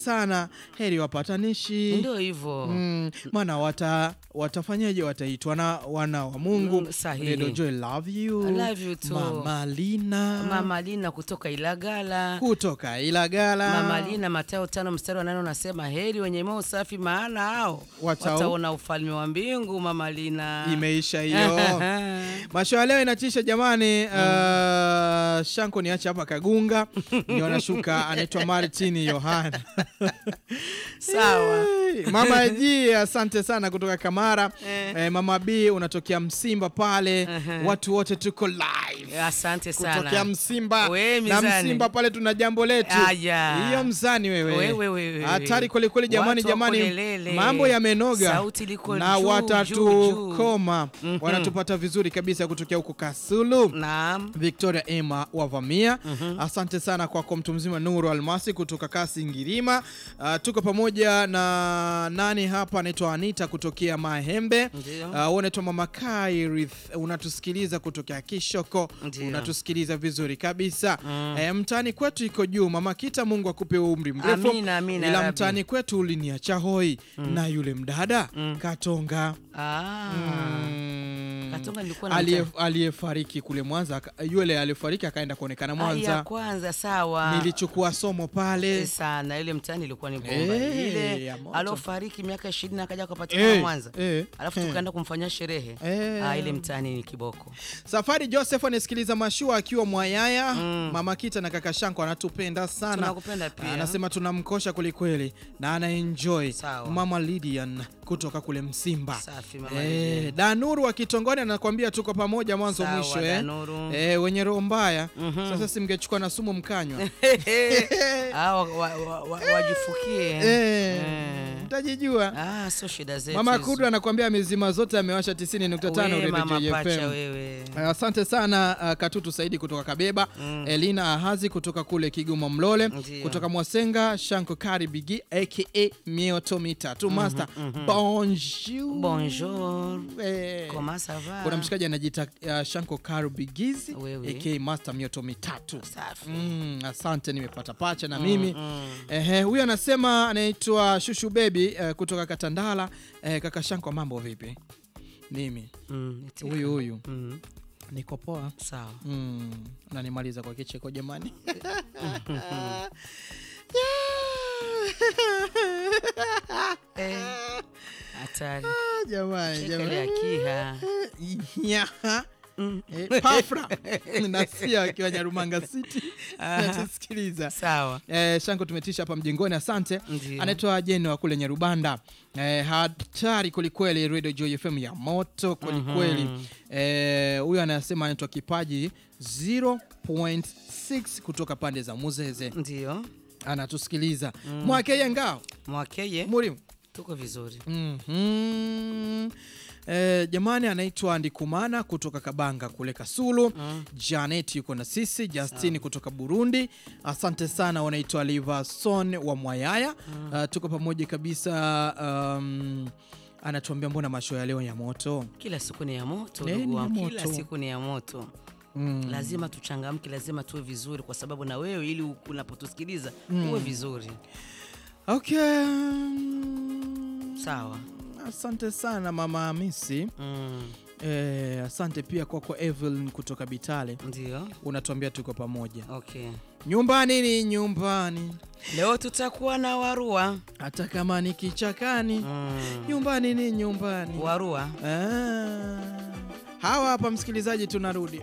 sana, heri wapatanishi. Ndio hivyo. Mm, maana wata watafanyaje? Wataitwa na wana wa Mungu. Mm, sahihi. Redo Joy love you. I love you too. Mama Lina Mama Lina kutoka Ilagala. kutoka Ilagala. Mama Lina Mathayo tano mstari wa nane unasema heri wenye moyo safi, maana hao Watao- wataona ufalme wa mbingu. Mama Lina Imeisha hiyo. Masho ya leo inatisha jamani. Uh, Shanko niache hapa Kagunga ndio anashuka, anaitwa Martin Yohana. sawa. Hey, Mama G, asante sana kutoka Kamara. Eh. Eh, Mama B unatokea Msimba pale. Ehe. Watu wote tuko live. Asante Kutokea sana. Msimba We, na mizani. Msimba pale tuna jambo letu. Aya. Hiyo mzani wewe. Wewe, wewe, Hatari kweli kweli jamani Watu wako jamani. lelele. Mambo yamenoga. Sauti liko na juu, watatukoma. juu, juu. Wanatupata vizuri kabisa kutokea huko Kasulu. Naam. Victoria Emma wavamia. Asante sana kwako mtu mzima Nuru Almasi kutoka Kasi Ngirima. Uh, tuko pamoja na nani hapa anaitwa Anita kutokea Mahembe. Ndio. Uh, unaitwa Mama Kairith unatusikiliza kutokea Kishoko. Ndio. Unatusikiliza vizuri kabisa. Eh, mtani kwetu iko juu. Mama Kita, Mungu akupe umri mrefu. Amina, amina, Ila Rabbi. mtani kwetu uliniacha hoi na yule mdada Katonga. Ah. Mm. Katonga nilikuwa na Aliye- mta- aliyefariki kule Mwanza aka- yule aliyefariki akaenda kuonekana Ah, ya Mwanza. kwanza sawa. Nilichukua somo pale. sana ile mtani ilikuwa ni bomba Eh, ile ya moto. alofariki miaka ishirini akaja akapatikana Eh, Mwanza eh, alafu eh. tukaenda kumfanyia sherehe Eh. ah, ile mtani ni kiboko Safari Joseph anasikiliza mashua akiwa Mwayaya. Mama Kita na kaka Shanko anatupenda sana. Tunakupenda pia. Anasema tunamkosha kwelikweli na ana enjoy. Sawa. Mama Lydian kutoka kule Msimba. Safi, Mama Eh, Lydian. Danuru wa Kitongoni anakuambia tuko pamoja mwanzo Sawa, mwisho eh. Danuru. Eh, wenye roho mbaya. Sasa simngechukua na sumu mkanywa. Ah, wa- wa- wa- wa- wajifukie Eh, Eh. mtajijua. Ah, sio shida zetu Mama hizo. Kudu anakuambia amezima zote amewasha 90.5 We, Radio mama JFM. pacha wewe Asante sana uh, Katutu Saidi kutoka Kabeba, Elina Ahazi kutoka kule Kigoma Mlole, Ndio. kutoka Mwasenga, Shanko Kari Bigi aka Mioto Mitatu Master. Bonjour. bonjour Eh, comment ça va Kuna mshikaji anajiita uh, Shanko Kari Bigizi Wewe. aka Master Mioto Mitatu. safi Mm, asante nimepata pacha na mimi ehe, huyu anasema anaitwa Shushu Baby eh, kutoka Katandala. Eh, kaka Shanko, mambo vipi? Mimi Mm, itika. huyu huyu Mm, niko poa. sawa Mm, nanimaliza kwa kicheko jamani. Eh, hatari Ah, jamani, Cheka jamani. ile akiha Nyaha. Eh, Pafra nasia akiwa Nyarumanga City natusikiliza. sawa Eh, Shanko tumetisha hapa mjengoni, asante. Ndio. Anaitwa Jeni wa kule Nyarubanda. Eh, hatari kwelikweli, Radio Joy FM ya moto kwelikweli. Eh, huyu anasema anaitwa Kipaji 0.6 kutoka pande za Muzeze, ndio anatusikiliza mwakeye ngao mwakeye muri tuko vizuri Mhm. Eh, jamani anaitwa Ndikumana kutoka Kabanga kule Kasulu. Janet yuko na sisi, Justin kutoka Burundi. Asante sana, wanaitwa Livason wa Mwayaya. Uh, tuko pamoja kabisa. Um, anatuambia mbona masho ya leo ya moto. kila siku ni ya moto Eh, ndugu ni ya wangu kila moto. siku ni ya moto Mm. lazima tuchangamke lazima tuwe vizuri kwa sababu na wewe ili unapotusikiliza uwe vizuri Okay. sawa Asante sana mama Hamisi. mm, Eh, asante pia kwako Evelyn kutoka Bitale. ndio Unatuambia tuko pamoja. okay Nyumbani ni nyumbani. leo tutakuwa na warua hata kama ni kichakani mm. nyumbani ni nyumbani warua ah. hawa hapa msikilizaji tunarudi